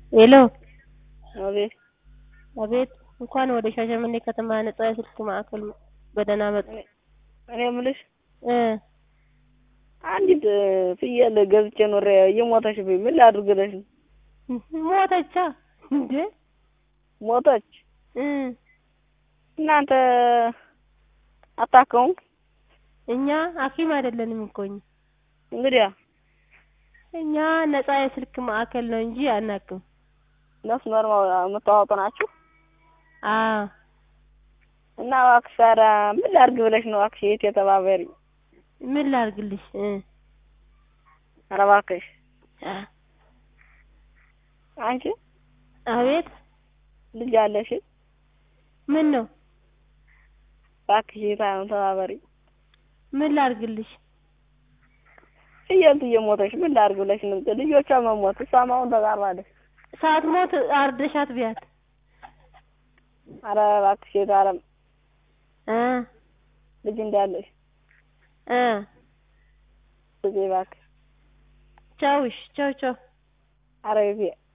ሄሎ አቤት አቤት እንኳን ወደ ሻሸመኔ ከተማ ነጻ የስልክ ማዕከል በደህና መጡ እኔ የምልሽ እ አንዲት ፍየል ገዝቼ ኖሬ እየሞተችብኝ ምን ላድርግልሽ ነው? ሞተቻ እንዴ ሞተች። እ እናንተ አታከሙም? እኛ ሐኪም አይደለንም እኮ እኛ እንግዲያ እኛ ነጻ የስልክ ማዕከል ነው እንጂ አናክም። ነፍስ መርማ የምታወጡ ናችሁ? አዎ እና እባክሽ ታዲያ ምን ላድርግ ብለሽ ነው እባክሽ እህቴ ተባበሪኝ። ምን ላድርግልሽ? እ ኧረ እባክሽ አ አንቺ አቤት ልጅ አለሽ? ምን ነው? እባክሽ እህቴ ተባበሪኝ። ምን ላድርግልሽ? ፍየልቱ እየሞተች ምን ላድርግ ብለሽ ነው? ልጆቿ መሞት እሷም አሁን ተቃርባለች። ሳትሞት አርደሻት ቢያት ኧረ እባክሽ እህቴ ኧረ እ ልጅ እንዳለሽ እ ስጪኝ እባክሽ። ቻውሽ ቻው ቻው ኧረ እህቴ